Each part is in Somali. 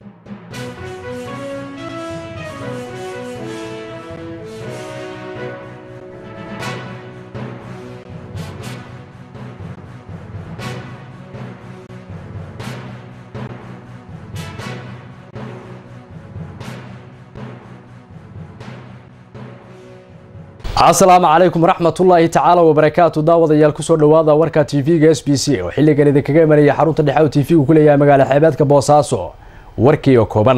asalaamu calaykum waraxmatullaahi tacaala wabarakaatu daawadayaal kusoo dhowaada warka tv-ga s b c oo xilligan idinkaga imanaya xarunta dhexe u tv-gu ku leeyahay magaala xeebeedka boosaaso warkii oo kooban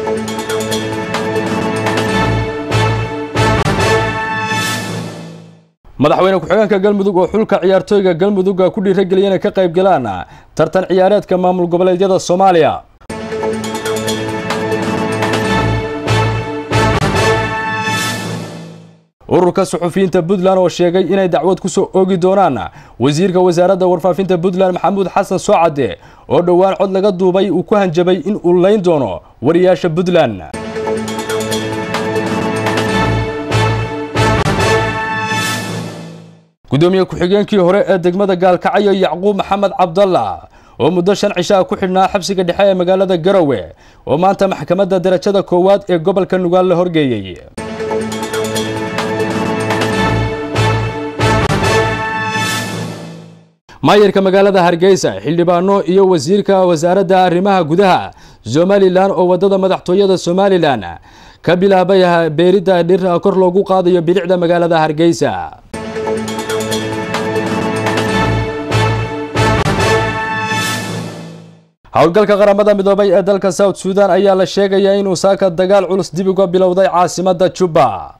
madaxweyne ku-xigeenka galmudug oo xulka ciyaartooyga galmudugga ku dhiirageliyay inay ka qayb galaan tartan ciyaareedka maamul goboleedyada soomaaliya ururka suxufiyiinta puntland oo sheegay inay dacwad ku soo oogi doonaan wasiirka wasaaradda warfaafinta puntland maxamuud xasan soocade oo dhowaan cod laga duubay uu ku hanjabay in uu layn doono wariyaasha puntland gudoomiye ku-xigeenkii hore ee degmada gaalkacyo yacquub maxamed cabdalla oo muddo shan cishaa ku xidhnaa xabsiga dhexe ee magaalada garowe oo maanta maxkamadda darajada koowaad ee gobolka nugaal la horgeeyey maayarka magaalada hargeysa xildhibaano iyo wasiirka wasaaradda arrimaha gudaha somalilan oo wadada madaxtooyada somalilan ka bilaabay beeridda dhir kor loogu qaadayo bilicda magaalada hargeysa howlgalka qaramada midoobay ee dalka south sudan ayaa la sheegayaa inuu saaka dagaal culus dib uga bilowday caasimada juba